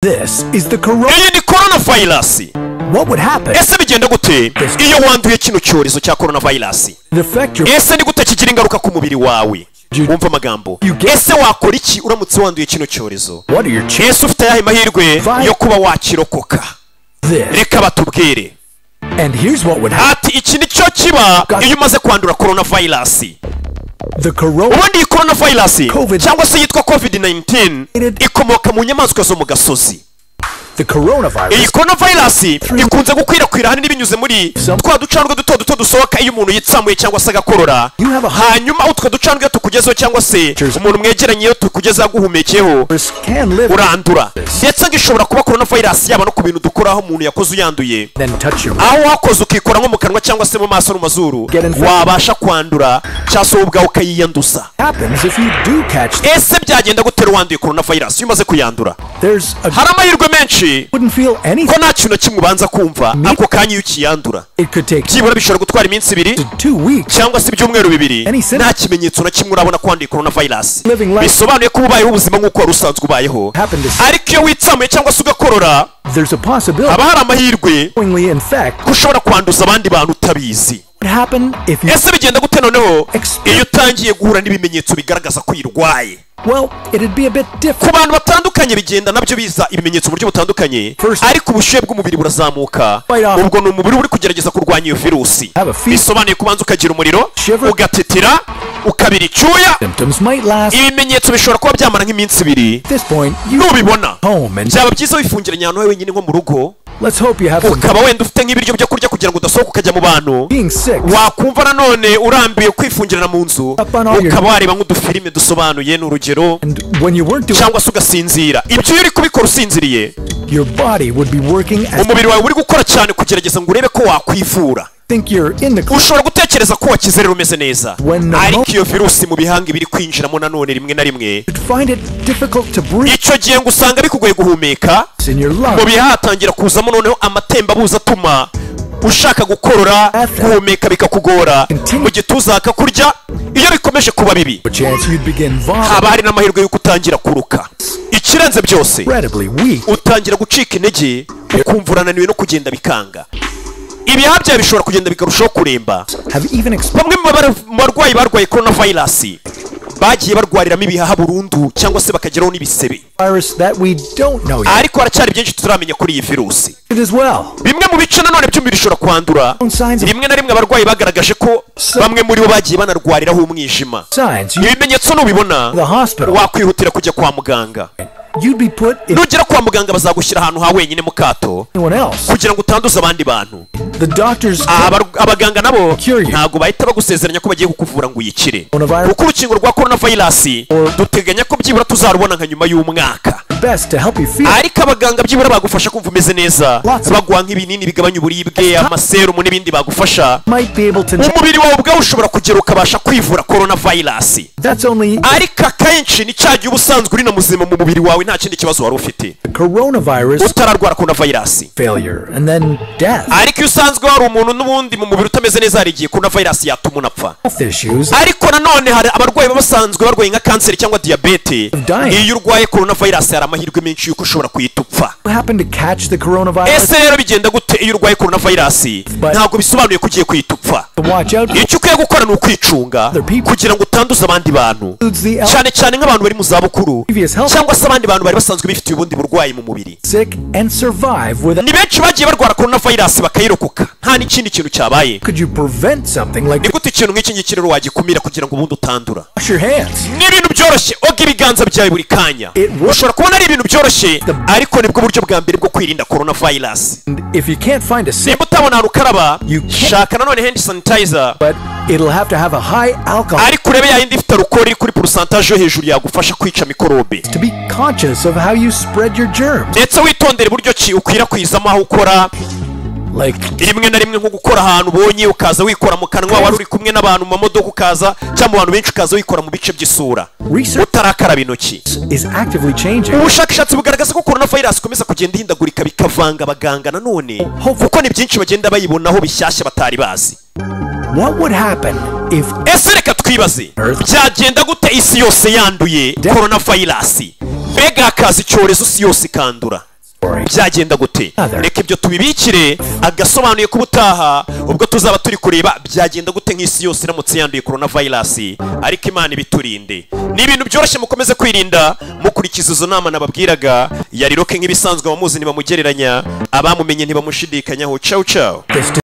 This is the corona. iyi ni korona vayirasi What would happen? ese bigenda gute iyo wanduye kino cyorezo cya korona vayirasi It affect your ese ni gute kigira ingaruka ku mubiri wawe wumva amagambo ese wakora iki uramutse wanduye kino cyorezo What are your chances? ese ufite ayahe mahirwe yo kuba wakirokoka This reka batubwire and here's what would happen. ati iki ni cyo kiba iyo umaze kwandura korona vayirasi The corona ubundi iyi korona vayirasi Covid. cyangwa se yitwa covid 19 ikomoka mu nyamaswa zo mu gasozi the iyi coronavirus korona vayirasi ikunze gukwirakwira ahanini binyuze muri Some- twa ducandwe duto duto dusohoka iyo umuntu yitsamuye cyangwa se agakorora You have a- hanyuma utwo ducandwe iyo tukugezeho cyangwa se Cheers. umuntu mwegeranye iyo tukugezeho aguhumekeho can live urandura Yes. ndetse ngo ishobora kuba korona vayirasi yaba no ku bintu dukora aho umuntu yakoze uyanduye then touch your aho wakoze ukikora nko mu kanwa cyangwa se mu maso no mu mazuru Get infected. wabasha kwandura cyangwa se wowe ubwawe ukayiyanduza happens if you do catch it. ese byagenda gutera uwanduye korona vayirasi iyo umaze kuyandura There's a hari amahirwe menshi wouldn't feel ko anything. nta kintu na kimwe ubanza kumva ako kanya iyo ukiyandura It could take byibura bishobora gutwara iminsi ibiri to two weeks. cyangwa se ibyumweru bibiri Any symptom- nta kimenyetso na kimwe urabona ko wanduye korona vayirasi Living life- bisobanuye ko uba ubayeho ubuzima nk'uko wari usanzwe ubayeho Happened to- ariko iyo witsamuye cyangwa se ugakorora There's a possibility haba hari amahirwe knowingly in fact ko ushobora kwanduza abandi bantu utabizi would happen if you ese bigenda gute noneho Ex- iyo utangiye guhura n'ibimenyetso bigaragaza ko uyirwaye well it'd be a bit different. ku bantu batandukanye bigenda nabyo biza ibimenyetso mu buryo butandukanye First- ariko ubushyuhe bw'umubiri burazamuka Right off. ubwo ni umubiri uba uri kugerageza kurwanya iyo virusi Have a fever. bisobanuye kubanza ukagira umuriro Shiver. ugatetera ukabira icyuya Symptoms might last. ibimenyetso bishobora kuba byamara nk'iminsi ibiri At this point you nubibona home and byaba byiza wifungiranye ahantu wenyine nko mu rugo let's hope you have some ukaba wenda ufite nk'ibiryo byo kurya kugira ngo udasohoka ukajya mu bantu being sick. wakumva nanone urambiwe kwifungirana mu nzu Up on all your- ukaba wareba nk'udufilime dusobanuye ni urugero And when you weren't doing cyangwa se ugasinzira ibyo iyo uri kubikora usinziriye your body would be working as umubiri wawe uri gukora cyane kugerageza ngo urebe ko wakwivura think you're in the clear. ushobora gutekereza ko wakize rero umeze neza When the ariko mo- iyo virusi mu bihanga iba iri kwinjiramo nanone rimwe na rimwe You'd find it difficult to breathe icyo gihe ngo usanga bikugoye guhumeka in your mu lungs. bihaha hatangira kuzamo noneho amatembabuzi atuma ushaka gukorora guhumeka bikakugora mu gituza hakakurya iyo bikomeje kuba bibi A chance you'd begin vomiting. haba hari n'amahirwe y'uko utangira kuruka ikirenze byose Incredibly weak. utangira gucika intege ukumva urananiwe no kugenda bikanga ibihaha byawe bishobora kugenda bikarushaho kuremba Have even experienced bamwe mu bar- mu barwayi barwaye korona vayirasi bagiye barwariramo ibihaha burundu cyangwa se bakageraho n'ibisebe virus that we don't know yet. ariko haracyari byinshi tutaramenya kuri iyi virusi It as well. bimwe mu bice nanone by'umubiri bishobora kwandura Signs of rimwe na rimwe abarwayi bagaragaje ko bamwe muri bo bagiye banarwariraho umwijima signs you, ibimenyetso nubibona The hospital. wakwihutira kujya kwa muganga you'd be put in nugera kwa muganga bazagushyira ahantu ha wenyine mu kato anyone else. kugira ngo utanduze abandi bantu The doctors Aha, abar- abaganga nabo Cure you. ntabwo bahita bagusezeranya ko bagiye kukuvura ngo uyikire Coronavirus. kuko urukingo rwa korona vayirasi duteganya ko byibura tuzarubona nka nyuma y'umwaka did best to help you feel. ariko abaganga byibura bagufasha kumva umeze neza Lots of- baguha nk'ibinini bigabanya uburibwe amaserumu n'ibindi bagufasha might be able to. umubiri wawe ubwawe ushobora kugera ukabasha kwivura korona vayirasi That's only ariko akenshi ni cya gihe uba usanzwe uri na muzima mu mubiri wawe nta kindi kibazo wari ufite coronavirus utararwara korona vayirasi failure and then death, ariko iyo usanzwe wari umuntu n'ubundi mu mubiri utameze neza hari igihe korona vayirasi yatuma unapfa health issues. ariko nanone hari abarwayi baba basanzwe barwaye nka kanseri cyangwa diyabete Dying. iyo urwaye korona vayirasi hari amahirwe menshi y'uko ushobora kuhita upfa You happen to catch the coronavirus. ese rero bigenda gute iyo urwaye korona vayirasi But- ntabwo bisobanuye ko ugiye kuhita upfa To watch out icyo ukwiye gukora ni ukwicunga Other people. kugira ngo utanduze abandi bantu includes the elderly, cyane cyane nk'abantu bari mu zabukuru Previous health- cyangwa se abandi bantu bari basanzwe bifitiye ubundi burwayi mu mubiri sick and survive without. ni benshi bagiye barwara korona vayirasi bakayirokoka nta n'ikindi kintu cyabaye Could you prevent something like ni this? gute ikintu nk'iki ngiki rero wagikumira kugira ngo ubundi utandura Wash your hands. ni ibintu byoroshye oga ibiganza byawe buri kanya It works. ushobora kubona ari ibintu byoroshye ariko nibwo buryo bwa mbere bwo kwirinda korona vayirasi And if you can't find a sink, nimba utabona ahantu ukaraba You can't- shaka nanone hendi sanitayiza but it'll have to have a high alcohol ariko urebe yayindi ifite alukoro iri kuri porosantaje yo hejuru yagufasha kwica mikorobe to be conscious of how you spread your germs. ndetse witondere uburyo ki ukwirakwizamo aho ukora Like rimwe na rimwe nko gukora ahantu ubonye ukaza wikora mu kanwa wari uri kumwe n'abantu mu mamodoka ukaza cyangwa mu bantu benshi ukaza wikora mu bice by'isura Research- utarakaraba intoki is actively changing. ubushakashatsi bugaragaza ko korona vayirasi ikomeza kugenda ihindagurika bikavanga abaganga nanone kuko ni byinshi bagenda bayibonaho bishyashya batari bazi What would happen if ese reka twibaze Earth. byagenda gute isi yose yanduye korona vayirasi mbega hakaza icyorezo isi yose ikandura byagenda gute reka ibyo tubibikire agasobanuye ko ubutaha ubwo tuzaba turi kureba byagenda gute nk'isi yose iramutse yanduye korona vayirasi ariko imana ibiturinde ni ibintu byoroshye mukomeze kwirinda mukurikiza izo nama nababwiraga yari roke nk'ibisanzwe abamuzi ntibamugereranya abamumenye ntibamushidikanyaho cawu cawu